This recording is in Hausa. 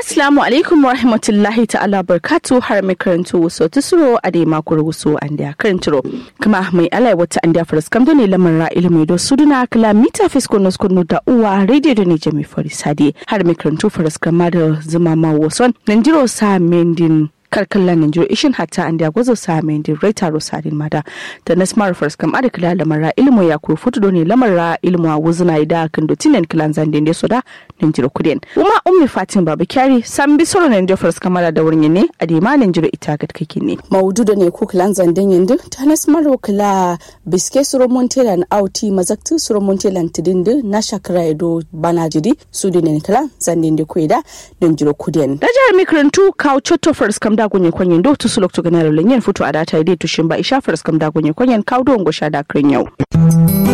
Assalamu alaikum wa rahmatullahi ta'ala barkatu har mai karanto wasu tusuro a dai makon wasu an da karanturo kuma mai alai wata an da faras kamdo ne lamar ra ilimi do suduna kala mita fisko nos kunu da uwa radio da ne jami farisade har mai karanto faras kama da zuma ma wason nan jiro sa mendin kalkallan Nigeria ishin hatta an da gwazo sa mai din raita rosarin mada da na smart first kam ada kila lamara ilmu ya kuru futu ne lamara ilmu a wuzuna ida kan do tinen kilan zan den soda Nigeria kuden kuma ummi fatin baba kyari san bi soro Nigeria first kamara da wurin ne a dima Nigeria ita gat kake ne maudu da ne ko kilan zan den yindu ta na smart kila biske suro montela na auti mazaktu suro montela tidindu na shakara edo bana jidi su ne kila zan den de koida Nigeria kuden da jihar mikrantu kawo chotto first kam da gonye kwanyen do tusu lokto ganaro lenyen futu adata ide tushin ba isha first kam da gonye kwanyen kawo do ngosha da kren yau